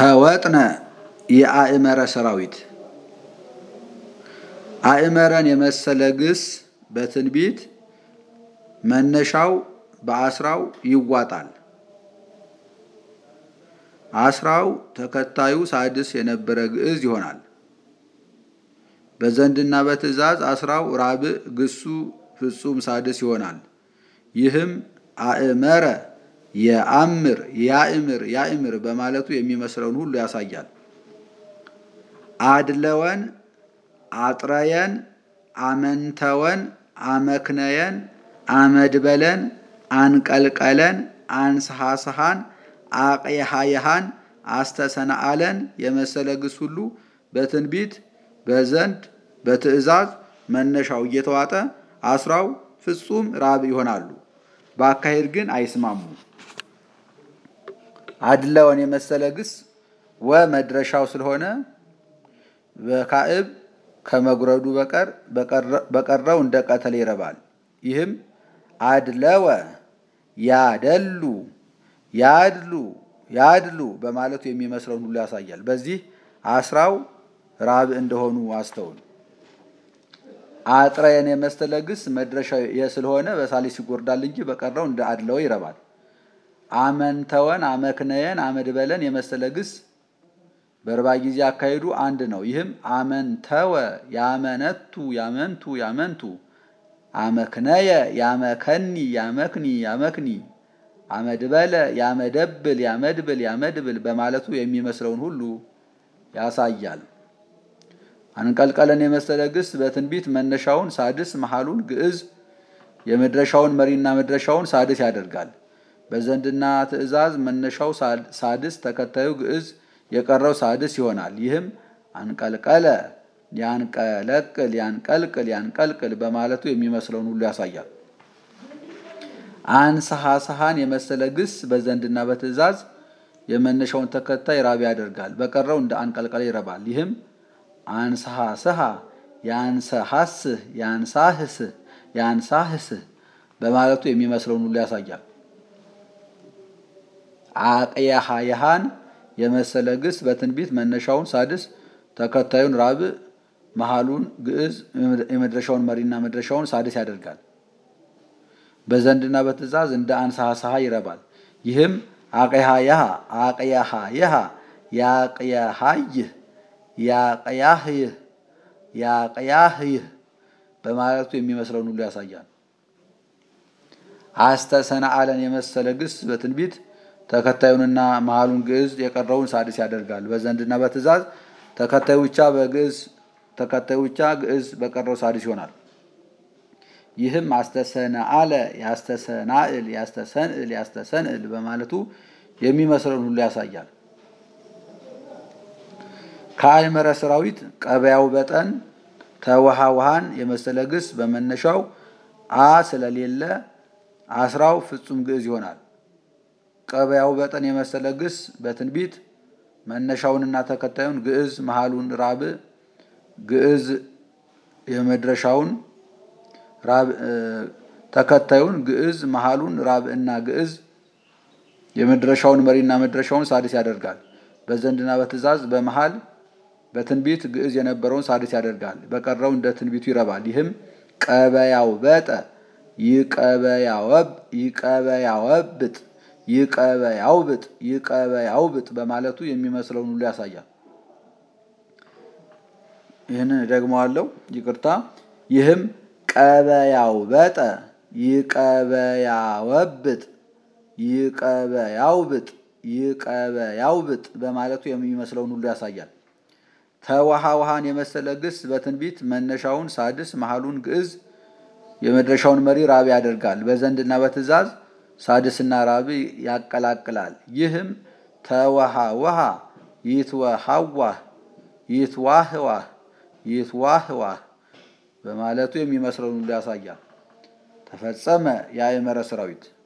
ተወጥነ የአእመረ ሰራዊት አእመረን የመሰለ ግስ በትንቢት መነሻው በአስራው ይዋጣል። አስራው ተከታዩ ሳድስ የነበረ ግዕዝ ይሆናል። በዘንድና በትእዛዝ አስራው ራብዕ ግሱ ፍጹም ሳድስ ይሆናል። ይህም አእመረ የአምር ያእምር ያእምር በማለቱ የሚመስለውን ሁሉ ያሳያል። አድለወን፣ አጥረየን፣ አመንተወን፣ አመክነየን፣ አመድበለን፣ አንቀልቀለን፣ አንስሐስሐን፣ አቅየሃየሃን፣ አስተሰናአለን የመሰለ ግስ ሁሉ በትንቢት በዘንድ በትእዛዝ መነሻው እየተዋጠ አስራው ፍጹም ራብ ይሆናሉ። በአካሄድ ግን አይስማሙም። አድለወን የመሰለ ግስ ወ መድረሻው ስለሆነ በካዕብ ከመጉረዱ በቀር በቀረው እንደ ቀተል ይረባል። ይህም አድለወ ያደሉ ያድሉ ያድሉ በማለቱ የሚመስለውን ሁሉ ያሳያል። በዚህ አስራው ራብ እንደሆኑ አስተውል። አጥረየን የመሰለ ግስ መድረሻ ስለሆነ በሳሊስ ይጎርዳል እንጂ በቀረው እንደ አድለወ ይረባል። አመንተወን፣ አመክነየን፣ አመድበለን የመሰለ ግስ በርባ ጊዜ አካሄዱ አንድ ነው። ይህም አመንተወ ያመነቱ ያመንቱ ያመንቱ፣ አመክነየ ያመከኒ ያመክኒ ያመክኒ፣ አመድበለ ያመደብል ያመድብል ያመድብል በማለቱ የሚመስለውን ሁሉ ያሳያል። አንቀልቀለን የመሰለ ግስ በትንቢት መነሻውን ሳድስ መሃሉን ግዕዝ የመድረሻውን መሪና መድረሻውን ሳድስ ያደርጋል። በዘንድና ትእዛዝ መነሻው ሳድስ ተከታዩ ግዕዝ የቀረው ሳድስ ይሆናል። ይህም አንቀልቀለ ያንቀለቅል ያንቀልቅል ያንቀልቅል በማለቱ የሚመስለውን ሁሉ ያሳያል። አንስሐስሐን የመሰለ ግስ በዘንድና በትእዛዝ የመነሻውን ተከታይ ራቢ ያደርጋል። በቀረው እንደ አንቀልቀለ ይረባል። ይህም አንስሐስሐ ያንሰሐስህ ያንሳህስህ ያንሳህስህ በማለቱ የሚመስለውን ሁሉ ያሳያል። አቅየሃየሃን የመሰለ ግስ በትንቢት መነሻውን ሳድስ ተከታዩን ራብዕ መሃሉን ግዕዝ የመድረሻውን መሪና መድረሻውን ሳድስ ያደርጋል። በዘንድና በትእዛዝ እንደ አንስሐስሐ ይረባል። ይህም አቅያሃየሃ አቅያሃየሃ ያቅያሃይህ ያቅያህይህ ያቅያህይህ በማለቱ የሚመስለውን ሁሉ ያሳያል። አስተሰናአለን የመሰለ ግስ በትንቢት ተከታዩንና መሃሉን ግዕዝ የቀረውን ሳድስ ያደርጋል። በዘንድና በትእዛዝ ተከታዩ ብቻ በግዕዝ ተከታዩ ብቻ ግዕዝ በቀረው ሳድስ ይሆናል። ይህም አስተሰናአለ ያስተሰናእል ያስተሰንእል ያስተሰንእል በማለቱ የሚመስለውን ሁሉ ያሳያል። ከአእመረ ሰራዊት ቀበያው በጠን ተውሃውሃን የመሰለ ግስ በመነሻው አ ስለሌለ አስራው ፍጹም ግዕዝ ይሆናል። ቀበያው በጠን የመሰለ ግስ በትንቢት መነሻውንና ተከታዩን ግዕዝ መሃሉን ራብዕ ግዕዝ የመድረሻውን ተከታዩን ግዕዝ መሃሉን ራብዕና ግዕዝ የመድረሻውን መሪና መድረሻውን ሳድስ ያደርጋል። በዘንድና በትእዛዝ በመሃል በትንቢት ግዕዝ የነበረውን ሳድስ ያደርጋል። በቀረው እንደ ትንቢቱ ይረባል። ይህም ቀበያው በጠ ይቀበያወብጥ ይቀበያውብጥ ይቀበያውብጥ በማለቱ የሚመስለውን ሁሉ ያሳያል። ይህንን ደግመዋለሁ፣ ይቅርታ። ይህም ቀበያው በጠ ይቀበያወብጥ ይቀበያውብጥ ይቀበያውብጥ በማለቱ የሚመስለውን ሁሉ ያሳያል። ተውሃውሃን የመሰለ ግስ በትንቢት መነሻውን ሳድስ መሃሉን ግዕዝ የመድረሻውን መሪ ራቢ ያደርጋል። በዘንድና በትእዛዝ ሳድስና ራቢ ያቀላቅላል። ይህም ተወሃወሃ ይትወሃዋህ ይትዋህዋህ ይትዋህዋህ በማለቱ የሚመስለውን ሁሉ ያሳያል። ተፈጸመ የአእመረ ሰራዊት